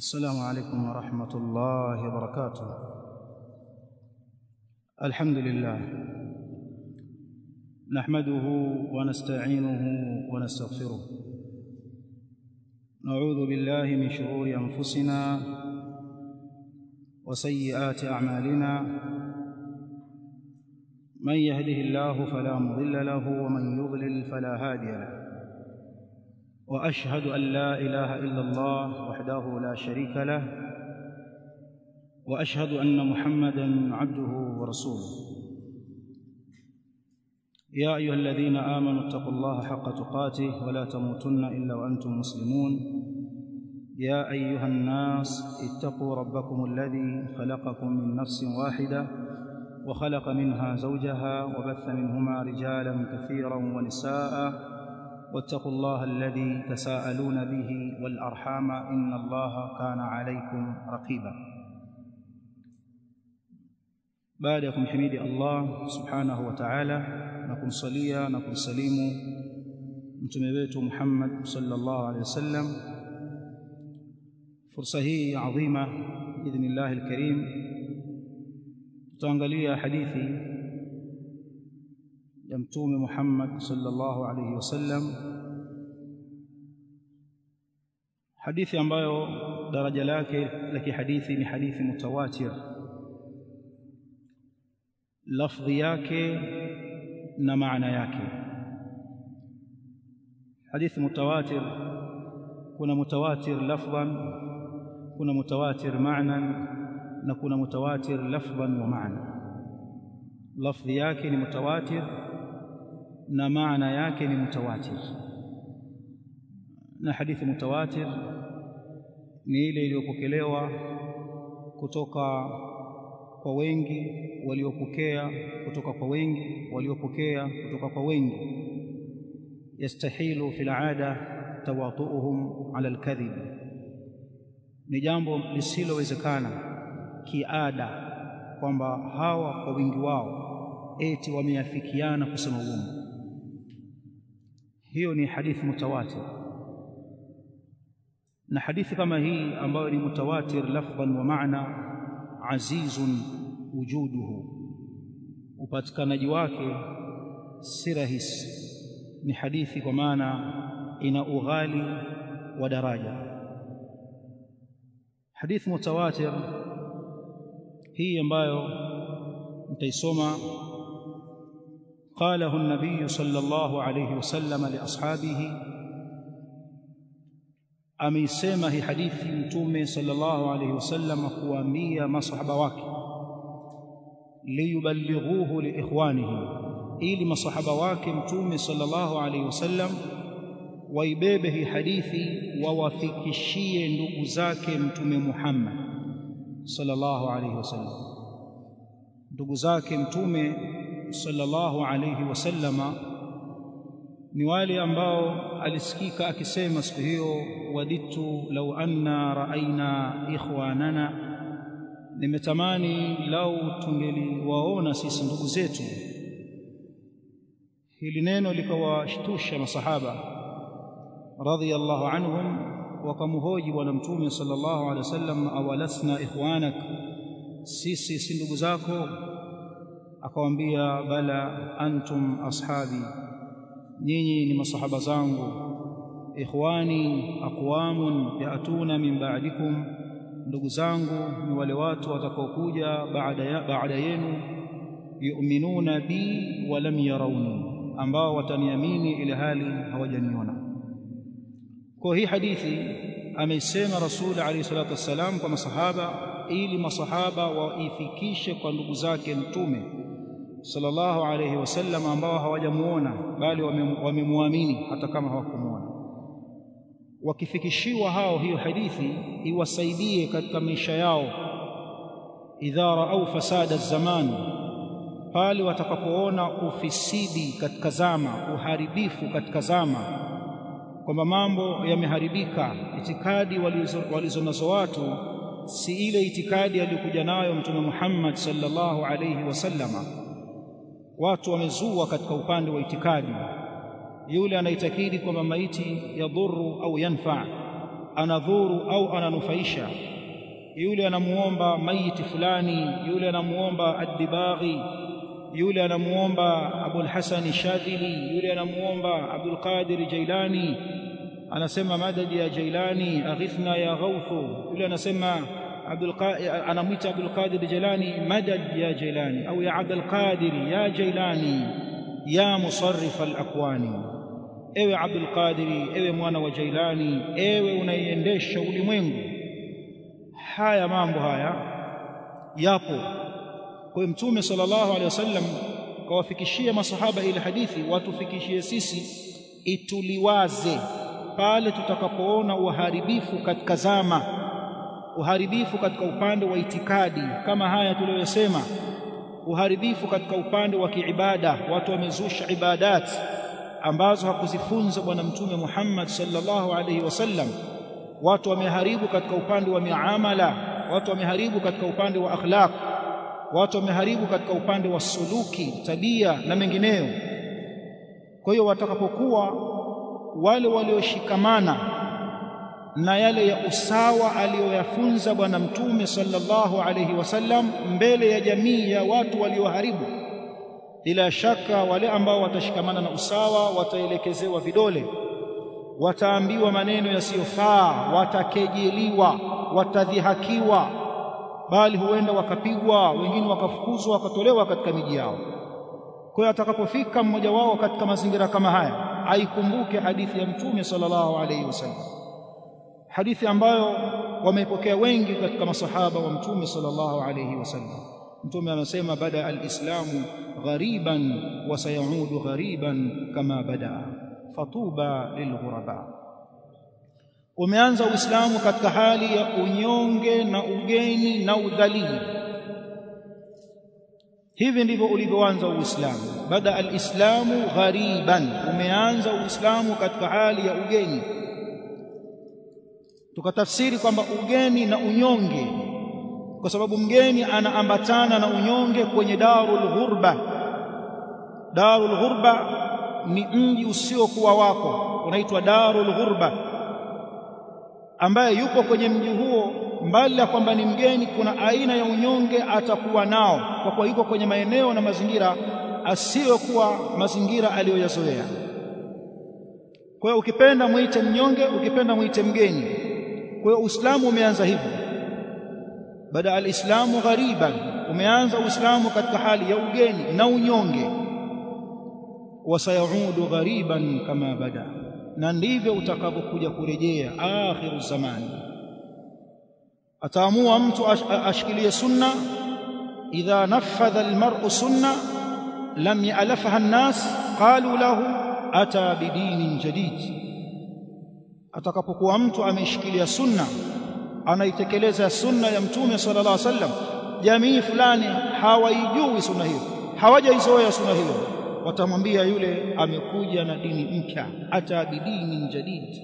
السلام عليكم ورحمة الله وبركاته الحمد لله نحمده ونستعينه ونستغفره نعوذ بالله من شرور أنفسنا وسيئات أعمالنا من يهده الله فلا مضل له ومن يضلل فلا هادي له واشهد ان لا اله الا الله وحده لا شريك له واشهد ان محمدا عبده ورسوله يا ايها الذين امنوا اتقوا الله حق تقاته ولا تموتن الا وانتم مسلمون يا ايها الناس اتقوا ربكم الذي خلقكم من نفس واحده وخلق منها زوجها وبث منهما رجالا كثيرا ونساء واتقوا الله الذي تساءلون به والارحام ان الله كان عليكم رقيبا baada ya kumhimidi Allah subhanahu wa ta'ala na kumsalia na kumsalimu mtume wetu Muhammad sallallahu alaihi wasallam fursa hii adhima idhnillah alkarim tutaangalia hadithi ya mtume Muhammad sallallahu alaihi wasallam hadithi ambayo daraja lake la kihadithi ni hadithi mutawatir lafdhi yake na maana yake hadithi mutawatir kuna mutawatir lafdhan kuna mutawatir ma'nan na kuna mutawatir lafdhan wa ma'na lafdhi yake ni mutawatir na maana yake ni mutawatir na hadithi mutawatir ni ile iliyopokelewa kutoka kwa wengi waliopokea kutoka kwa wengi waliopokea kutoka kwa wengi yastahilu fil aada tawatuuhum ala alkadhib ni jambo lisilowezekana kiada kwamba hawa kwa wingi wao eti wameafikiana kusema uongo hiyo ni hadithi mutawatir na hadithi kama hii ambayo ni mutawatir lafdhan wa maana azizun wujuduhu upatikanaji wake si rahisi ni hadithi kwa maana ina ughali wa daraja hadithi mutawatir hii ambayo mtaisoma قاله النبي صلى الله عليه وسلم لاصحابه ameisema hii hadithi mtume sallallahu alayhi wasallam kuambia masahaba wake liyuballighuhu liikhwanihi ili masahaba wake mtume sallallahu alayhi wasallam waibebe hii hadithi wawafikishie ndugu zake mtume Muhammad sallallahu alayhi wasallam ndugu zake mtume sallallahu alayhi wasallama ni wale ambao alisikika akisema siku hiyo waditu lau anna raaina ikhwanana nimetamani lau tungeliwaona sisi ndugu zetu hili neno likawashtusha masahaba radhiyallahu anhum wakamhoji bwana mtume sallallahu alaihi wasallam awalasna ikhwanak sisi si ndugu zako akawambia bala antum ashabi nyinyi ni masahaba zangu ikhwani aqwamun yaatuna min ba'dikum ndugu zangu ni wale watu watakaokuja baada ya baada yenu yu'minuna bi wa lam yarawni ambao wataniamini ile hali hawajaniona kwa hii hadithi ameisema rasul alayhi salatu wassalam kwa masahaba ili masahaba waifikishe kwa ndugu zake mtume sallallahu alayhi wasallam ambao hawajamuona bali wamemwamini hata kama hawakumuona wakifikishiwa hao hiyo hadithi iwasaidie katika maisha yao idha raau fasada zaman pale watakapoona ufisidi katika zama uharibifu katika zama kwamba mambo yameharibika itikadi walizo, walizo nazo watu si ile itikadi aliyokuja nayo mtume Muhammad sallallahu alayhi wasallama watu wamezua katika upande wa itikadi yule anaitakidi kwamba maiti yadhuru au yanfa anadhuru au ananufaisha yule anamuomba maiti fulani yule anamuomba ad-dibaghi yule anamuomba Abul Hasan Shadhili yule anamuomba Abdul Qadir Jailani anasema madad ya Jailani aghithna ya Ghawthu yule anasema Abdul anamwita Abdul Qadir Jailani madad ya Jailani au ya Abdul Qadir ya Jailani ya musarrif al-akwani ewe Abdul Qadir ewe mwana wa Jailani ewe unaiendesha ulimwengu haya mambo haya yapo kwa mtume sallallahu alaihi wasallam kawafikishia masahaba ile hadithi watufikishie sisi ituliwaze pale tutakapoona uharibifu katika zama uharibifu katika upande wa itikadi kama haya tuliyosema uharibifu katika upande wa kiibada watu wamezusha ibadat ambazo hakuzifunza bwana mtume Muhammad sallallahu alaihi wasallam watu wameharibu katika upande wa miamala watu wameharibu katika upande wa akhlaq watu wameharibu katika upande wa suluki tabia na mengineyo kwa hiyo watakapokuwa wale walioshikamana na yale ya usawa aliyoyafunza bwana mtume sallallahu alayhi wasallam mbele ya jamii ya watu walioharibu bila shaka wale ambao watashikamana na usawa wataelekezewa vidole wataambiwa maneno yasiyofaa watakejeliwa watadhihakiwa bali huenda wakapigwa wengine wakafukuzwa wakatolewa katika miji yao kwa hiyo atakapofika mmoja wao katika mazingira kama haya aikumbuke hadithi ya mtume sallallahu alayhi wasallam hadithi ambayo wameipokea wengi katika masahaba wa mtume sallallahu alayhi wasallam mtume anasema bada alislamu ghariban wa sayaudu ghariban kama bada fatuba lilghuraba umeanza uislamu katika hali ya unyonge na ugeni na udhalili hivi ndivyo ulivyoanza uislamu bada alislamu ghariban umeanza uislamu katika hali ya ugeni tukatafsiri kwamba ugeni na unyonge kwa sababu mgeni anaambatana na unyonge kwenye darul ghurba darul ghurba ni mji usiokuwa wako unaitwa darul ghurba ambaye yupo kwenye mji huo mbali ya kwamba ni mgeni kuna aina ya unyonge atakuwa nao kwa kuwa yuko kwenye maeneo na mazingira asiyokuwa mazingira aliyoyazoea kwa hiyo ukipenda muite mnyonge ukipenda muite mgeni kwa hiyo uislamu umeanza hivyo bada alislamu ghariban umeanza uislamu katika hali ya ugeni na unyonge wasayaudu ghariban kama bada na ndivyo utakavyokuja kurejea akhiru zamani ataamua mtu ashikilie sunna idha nafadha almar'u sunna lam ya'lafaha an-nas qalu lahu ata bidinin jadid atakapokuwa mtu ameshikilia sunna anaitekeleza sunna ya mtume sallallahu alaihi wasallam jamii fulani hawaijui sunna hiyo hawajaizoea sunna hiyo watamwambia yule amekuja na dini mpya ata bidinin jadid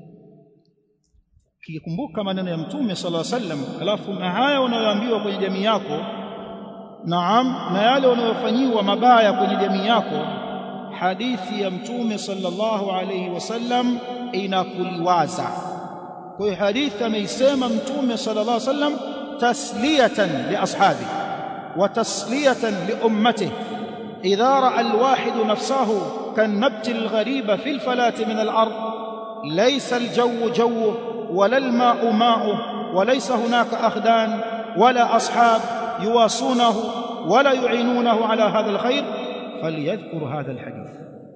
kikumbuka maneno ya mtume sallallahu alaihi wasallam alafu na haya unayoambiwa kwenye jamii yako naam na yale unayofanyiwa mabaya kwenye jamii yako hadithi ya mtume sallallahu alaihi wasallam inakuliwaza kwa hiyo hadithi ameisema mtume sallallahu alaihi wasallam tasliyatan li ashabi wa tasliyatan li ummatihi idha ra'a alwahidu nafsahu kanabti alghariba fi alfalati min alard laysa aljawu jawu ولا الماء ماؤه وليس هناك أخدان ولا أصحاب يواصونه ولا يعينونه على هذا الخير فليذكر هذا الحديث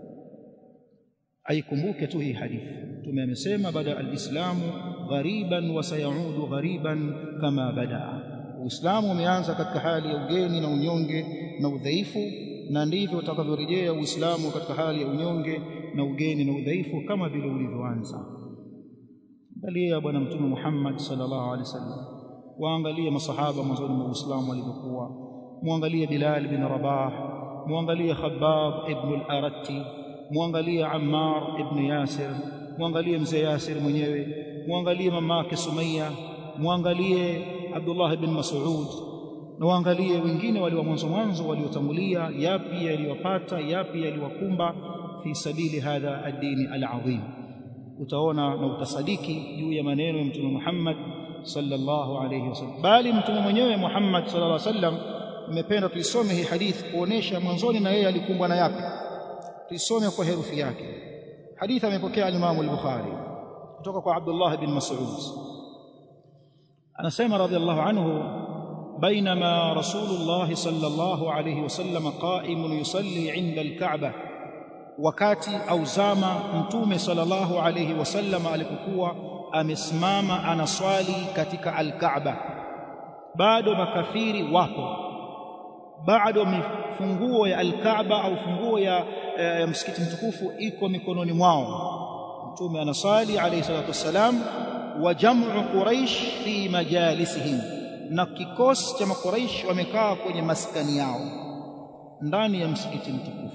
أي كمبوكة هي حديث ثم يمسيما بدأ الإسلام غريبا وسيعود غريبا كما بدأ Uislamu umeanza katika hali ya ugeni na unyonge na udhaifu na ndivyo utakavyorejea Uislamu katika hali ya unyonge na ugeni na udhaifu kama vile ulivyoanza. angalia bwana mtume Muhammad sallallahu alaihi wasallam waangalie masahaba mwanzoni mwa Uislamu walivyokuwa muangalie Bilal bin Rabah muangalie Khabbab ibn al-Aratti muangalie Ammar ibn Yasir muangalie mzee Yasir mwenyewe muangalie mamake Sumayya muangalie Abdullah ibn Mas'ud na waangalie wengine walio mwanzo mwanzo waliotangulia yapi yaliwapata yapi yaliwakumba fi sabili hadha ad-dini al-azim utaona na utasadiki juu ya maneno ya mtume Muhammad sallallahu alayhi wasallam bali mtume mwenyewe Muhammad sallallahu alayhi wasallam nimependa tuisome hii hadithi kuonesha mwanzoni na yeye alikumbwa na yapi tuisome kwa herufi yake hadithi amepokea al-Imam al-Bukhari kutoka kwa Abdullah bin Mas'ud anasema radhiallahu anhu بينما رسول الله صلى الله عليه وسلم قائم يصلي عند الكعبة wakati au zama mtume sallallahu alayhi wasallam alipokuwa amesimama anaswali katika al-Kaaba bado makafiri wapo bado mifunguo ya al-Kaaba au funguo ya, ya msikiti mtukufu iko mikononi mwao mtume anaswali alayhi salatu wassalam wa jam'u quraish fi majalisihim na kikosi cha makuraish wamekaa kwenye maskani yao ndani ya msikiti mtukufu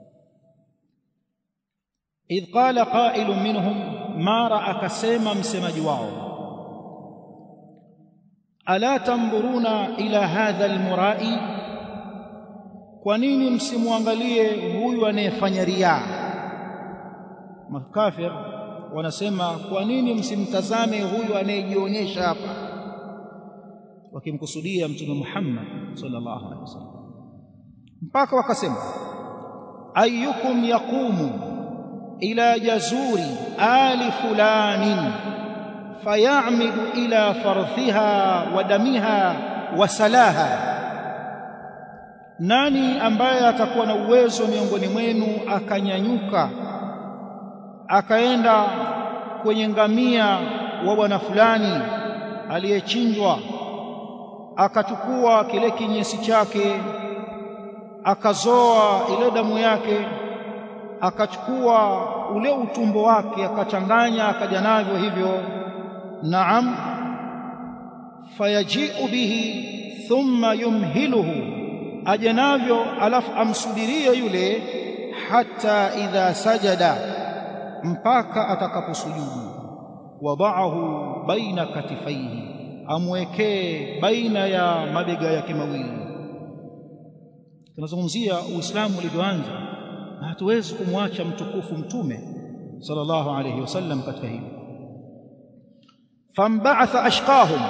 idh qala qailun minhum mara akasema msemaji wao ala tamburuna ila hadha almurai kwa nini msimwangalie huyu anayefanya riaa makafir wanasema kwa nini msimtazame huyu anayejionyesha hapa wakimkusudia mtume Muhammad sallallahu alaihi wasallam mpaka wakasema ayyukum yaqumu ila jazuri ali fulanin fayamidu ila fardhiha wa damiha wa salaha nani ambaye atakuwa na uwezo miongoni mwenu akanyanyuka akaenda kwenye ngamia wa bwana fulani aliyechinjwa akachukua kile kinyesi chake akazoa ile damu yake akachukua ule utumbo wake akachanganya akaja navyo hivyo naam fayaji'u bihi thumma yumhiluhu aje navyo alafu amsubirie yule hata idha sajada mpaka atakaposujudu wadaahu baina katifaihi amwekee baina ya mabega yake mawili tunazungumzia uislamu ulivyoanza na hatuwezi kumwacha mtukufu mtume sallallahu alayhi wasallam katika hili fambaatha ashqahum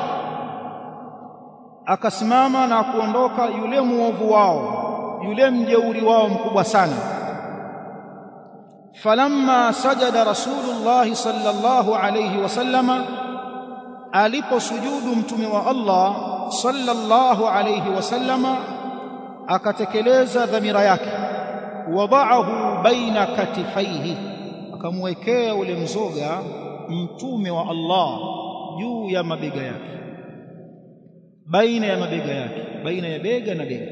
akasimama na kuondoka yule muovu wao yule mjeuri wao mkubwa sana falamma sajada rasulullah sallallahu alayhi wasallama aliposujudu mtume wa Allah sallallahu alayhi wasallama akatekeleza dhamira yake wadaahu baina katifaihi akamwekea ule mzoga mtume wa Allah juu ya mabega yake baina ya mabega yake baina ya bega na bega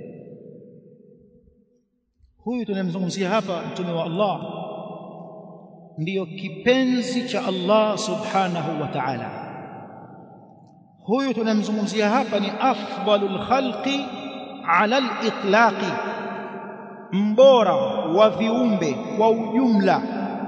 huyu tunamzungumzia hapa mtume wa Allah ndiyo kipenzi cha Allah subhanahu wa ta'ala huyu tunamzungumzia hapa ni afdalul khalqi ala al-itlaqi mbora wa viumbe kwa ujumla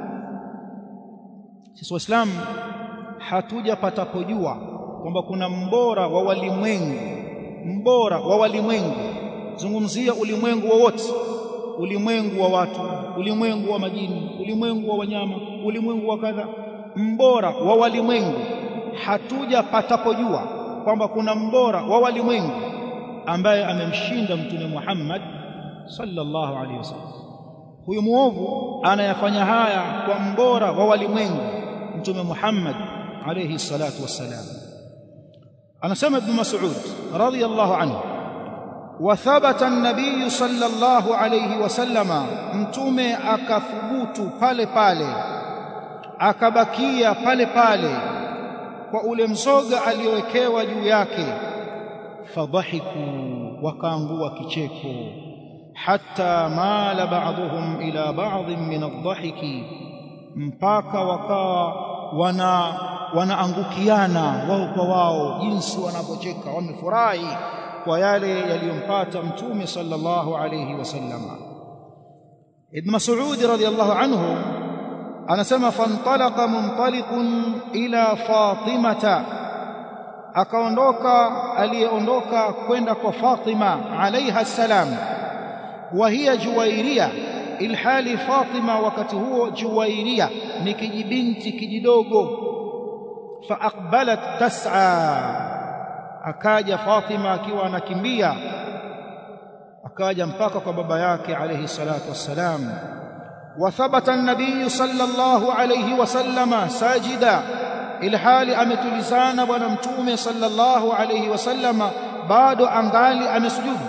sisi waislamu hatujapata kujua kwamba kuna mbora wa walimwengu mbora wa walimwengu zungumzia ulimwengu wowote ulimwengu wa watu ulimwengu wa majini ulimwengu wa wanyama ulimwengu wa kadha mbora wa walimwengu hatujapatapojua kwamba kuna mbora wa walimwengu ambaye amemshinda mtume Muhammad sallallahu alaihi wasallam huyu muovu anayafanya haya kwa mbora wa walimwengu mtume Muhammad alayhi salatu wassalam anasema ibn Mas'ud radiyallahu anhu وثبت النبي صلى الله عليه وسلم mtume akathubutu pale pale akabakia pale pale kwa ule mzoga aliowekewa juu yake fadhahiku wakaangua kicheko hatta mala ba'dhum ila ba'd min adh-dhahiki mpaka wakawa wana wanaangukiana wao kwa wao jinsi wanapocheka wamefurahi kwa yale yaliyompata mtume sallallahu alayhi wasallama ibn mas'ud radiyallahu anhu anasema fantalaqa muntaliqun ila fatimata akaondoka aliyeondoka kwenda kwa Fatima alaiha salam wa hiya juwairia ilhali Fatima wakati huo Juwairia ni kijibinti kijidogo faaqbalat tas'a akaja Fatima akiwa anakimbia akaja mpaka kwa baba yake alayhi salatu wassalam wa thabata an-nabiy sallallahu alayhi wasallama sajida ilhali ametulizana bwana mtume sallallahu alayhi wasallama bado angali amesujudu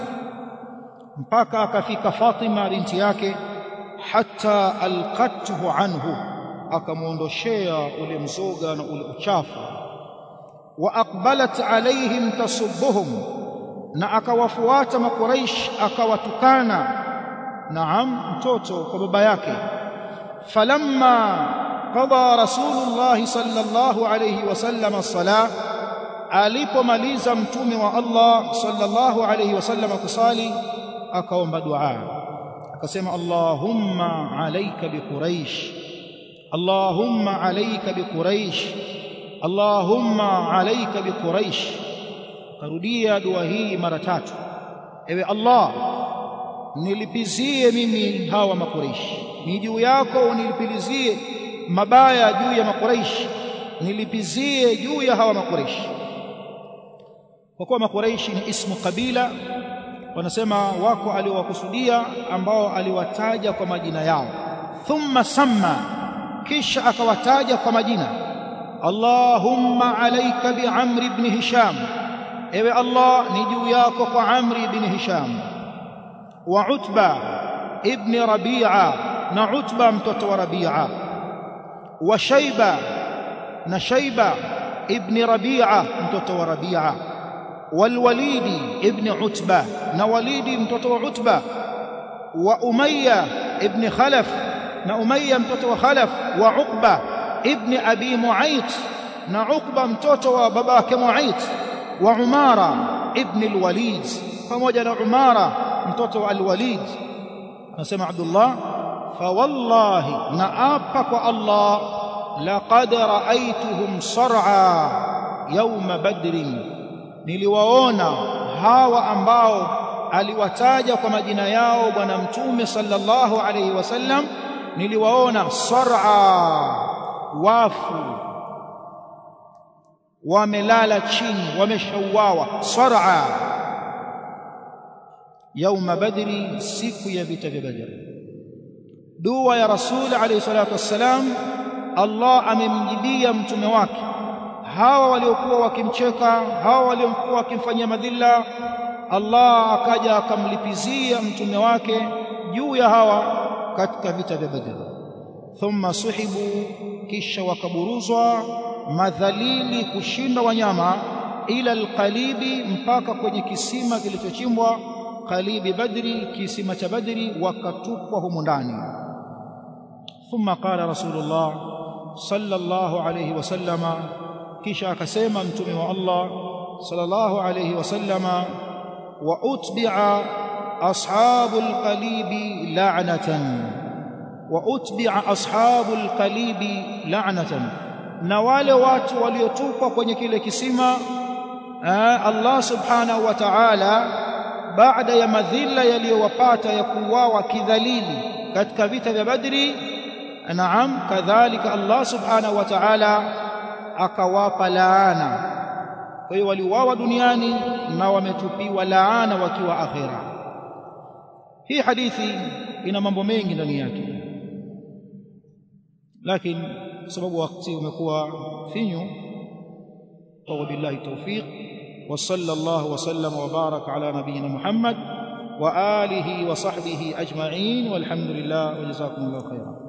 mpaka akafika Fatima binti yake hatta alqathu anhu akamuondoshea ule mzoga na ule uchafu wa aqbalat alaihim tasubbuhum na akawafuata makuraish akawatukana naam mtoto kwa baba yake falamma qada rasulullah sallallahu alayhi wasallam as-salah alipomaliza mtume wa Allah sallallahu alayhi wasallam kusali akaomba dua akasema Allahumma alayka bi Quraish Allahumma alayka bi Quraish Allahumma alayka bi Quraish karudia dua hii mara tatu ewe Allah nilipizie mimi hawa makuraish ni juu yako unilipilizie mabaya juu ya makuraish nilipizie juu ya hawa makuraish kwa kuwa makuraish ni ismu kabila wanasema wako aliowakusudia ambao aliwataja kwa majina yao thumma samma kisha akawataja kwa majina Allahumma alayka bi Amr ibn Hisham ewe Allah ni juu yako kwa Amr ibn Hisham wa Utba ibn Rabi'a na Utba mtoto wa Rabi'a wa Shayba na Shayba ibn Rabi'a mtoto wa Rabi'a والوليد ابن عتبة نوليد متوتو عتبة وأمية ابن خلف نأمية متوتو خلف وعقبة ابن أبي معيط نعقبة متوتو باباك معيط وعمارة ابن الوليد فموجد عمارة متوتو الوليد نسمع عبد الله فوالله نآبك الله لقد رأيتهم صرعى يوم بدر niliwaona hawa ambao aliwataja kwa majina yao bwana mtume sallallahu alaihi wasallam niliwaona sar'a wafu wamelala chini wameshauawa sar'a yauma badri siku ya vita vya badri dua ya rasul alayhi salatu wassalam Allah amemjibia mtume wake hawa waliokuwa wakimcheka hawa waliokuwa wakimfanyia madhila Allah akaja akamlipizia mtume wake juu ya hawa katika vita vya Badr thumma suhibu kisha wakaburuzwa madhalili kushinda wanyama ila alqalibi mpaka kwenye kisima kilichochimbwa qalibi badri kisima cha badri wakatupwa humu ndani thumma qala rasulullah sallallahu alayhi wasallama kisha akasema mtume wa Allah sallallahu alayhi wasallama wa utbi'a ashabul qalibi la'natan wa utbi'a ashabul qalibi la'natan na wale watu waliotupwa kwenye kile kisima Allah subhanahu wa ta'ala baada ya madhila yaliyowapata ya kuuawa kidhalili katika vita vya Badri naam kadhalika Allah subhanahu wa ta'ala akawapa laana kwa hiyo waliuawa duniani na wametupiwa laana wakiwa akhira hii hadithi ina mambo mengi ndani yake lakini kwa sababu wakati umekuwa finyu wa billahi tawfiq wa sallallahu wa sallam wa baraka ala nabiyyina Muhammad wa alihi wa sahbihi ajma'in walhamdulillah wa jazakumullahu khairan